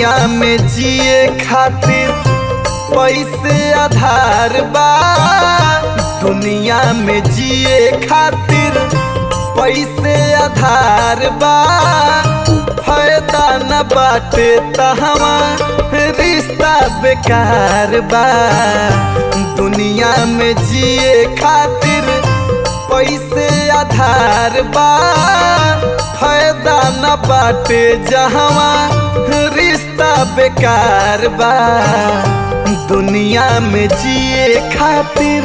दुनिया में जिए खातिर पैसे आधार बा दुनिया में जिए खातिर पैसे आधार बा फायदा न बाटे तहवा रिश्ता बेकार बा दुनिया में जिए खातिर पैसे आधार बा फायदा न बाटे जहवा रिश्ता बेकार बा दुनिया में जिए खातिर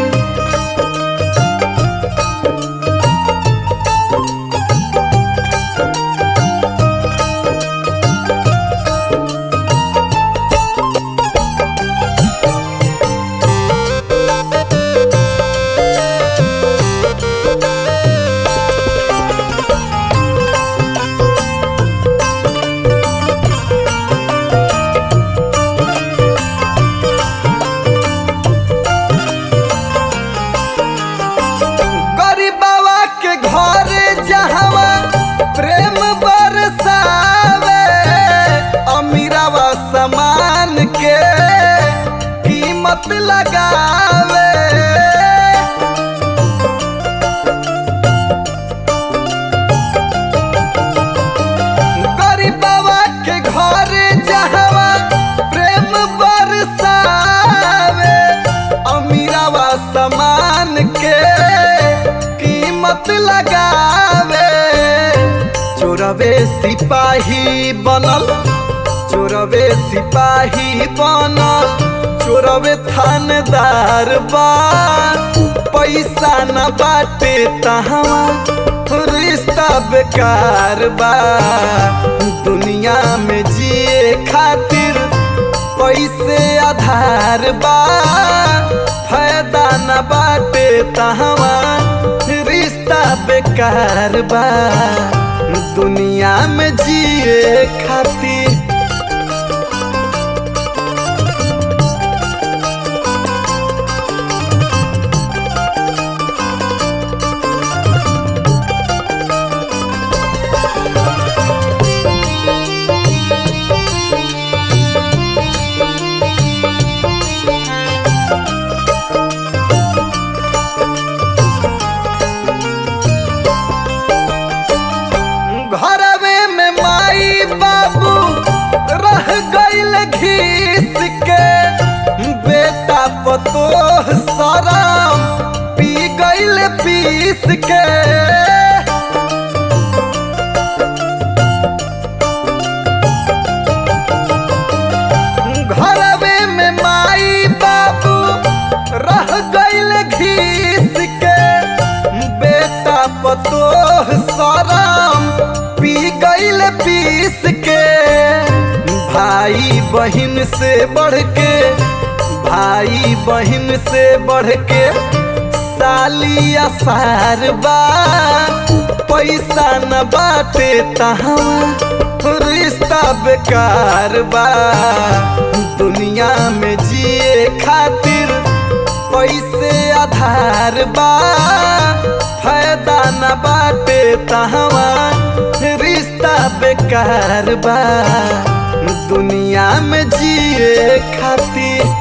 गरीबवा के घरे जहवा प्रेम बरसावे अमीरावा समान के कीमत लगावे गरीबवा के घरे जहवा प्रेम बरसावे अमीरावा समान के कीमत लगावे चोरवे सिपाही बनल चोरवे सिपाही बनल चोरवे थानेदार बा पैसा न बाटे तहवा रिश्ता बेकार बा दुनिया में जिए खातिर पैसे आधार बा फायदा न बाटे तहवा रिश्ता बेकार बा दुनिया में जिए खातिर घरवे में माई बाबू रह गईल घीस के बेटा पतोह सराम पी गईल पीस के घरवे में माई बाबू रह गईल घीस के बेटा पतोह सराम पी गईल पीस के भाई बहन से बढ़ के भाई बहन से बढ़ के साली असार बा पैसा न बाटे तहवा रिश्ता बेकार बा दुनिया में जिए खातिर पैसे आधार बा फायदा न बाटे तहवा रिश्ता बेकार बा दुनिया में जिए खातिर